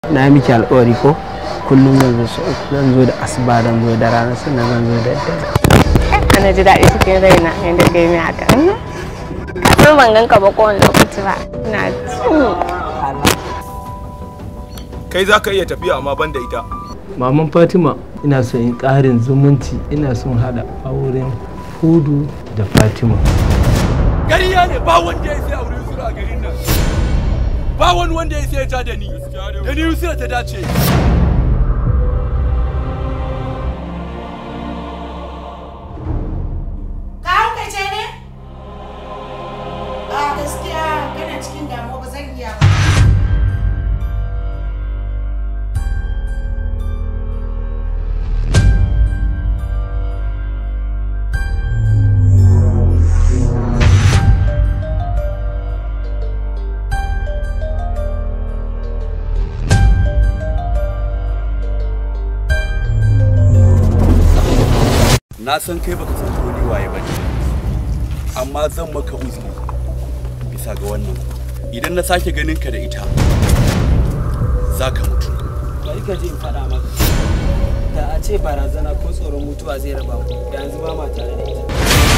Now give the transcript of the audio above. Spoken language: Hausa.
na miki alƙawari ko kullum zan zo sau uku zan zo da asuba zan zo da rana sannan zan zo da daddare ana ji daɗi cikin raina yadda ka yi min haka kasar ban ganka ba kowane lokaci ba ina jin kai za ka iya tafiya amma ban da ita maman fatima ina son yin ƙarin zumunci ina son haɗa auren hudu da fatima ƙarya ne ba wanda ya sai aure Yusra a garin nan ba wani wanda ya sai ya ja da ni da ni Yusra ta dace Ka haukace ne? A gaskiya kana cikin damuwa ba zan iya ba. na san kai baka san ko ni waye bane amma zan maka uzuri bisa ga wannan idan na sake ganin ka da ita za ka mutu bari ka je in faɗa maka da a ce barazana ko tsoron mutuwa zai raba ku da yanzu ba ma tare da ita